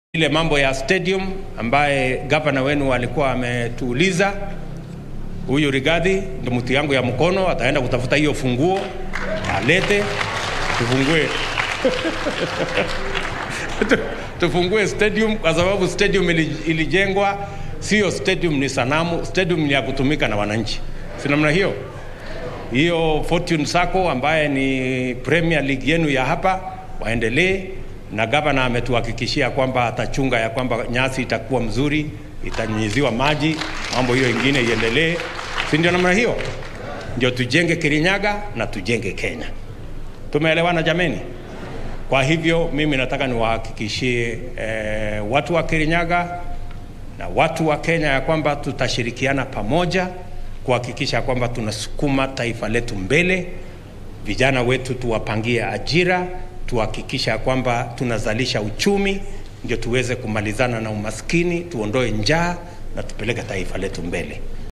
Ile mambo ya stadium ambaye gavana wenu alikuwa ametuuliza, huyu Rigathi ndo mtu yangu ya mkono, ataenda kutafuta hiyo funguo alete tufungue tufungue stadium kwa sababu stadium ili- ilijengwa, sio stadium ni sanamu, stadium ni ya kutumika na wananchi, si namna hiyo? Hiyo Fortune Sacco ambaye ni Premier League yenu ya hapa waendelee, na gavana ametuhakikishia kwamba atachunga ya kwamba nyasi itakuwa mzuri, itanyunyiziwa maji, mambo hiyo ingine iendelee, si ndio? Namna hiyo ndio tujenge Kirinyaga na tujenge Kenya. Tumeelewana jameni? Kwa hivyo mimi nataka niwahakikishie eh, watu wa Kirinyaga na watu wa Kenya ya kwamba tutashirikiana pamoja kuhakikisha kwamba tunasukuma taifa letu mbele. Vijana wetu tuwapangie ajira, tuhakikisha kwamba tunazalisha uchumi, ndio tuweze kumalizana na umaskini, tuondoe njaa na tupeleke taifa letu mbele.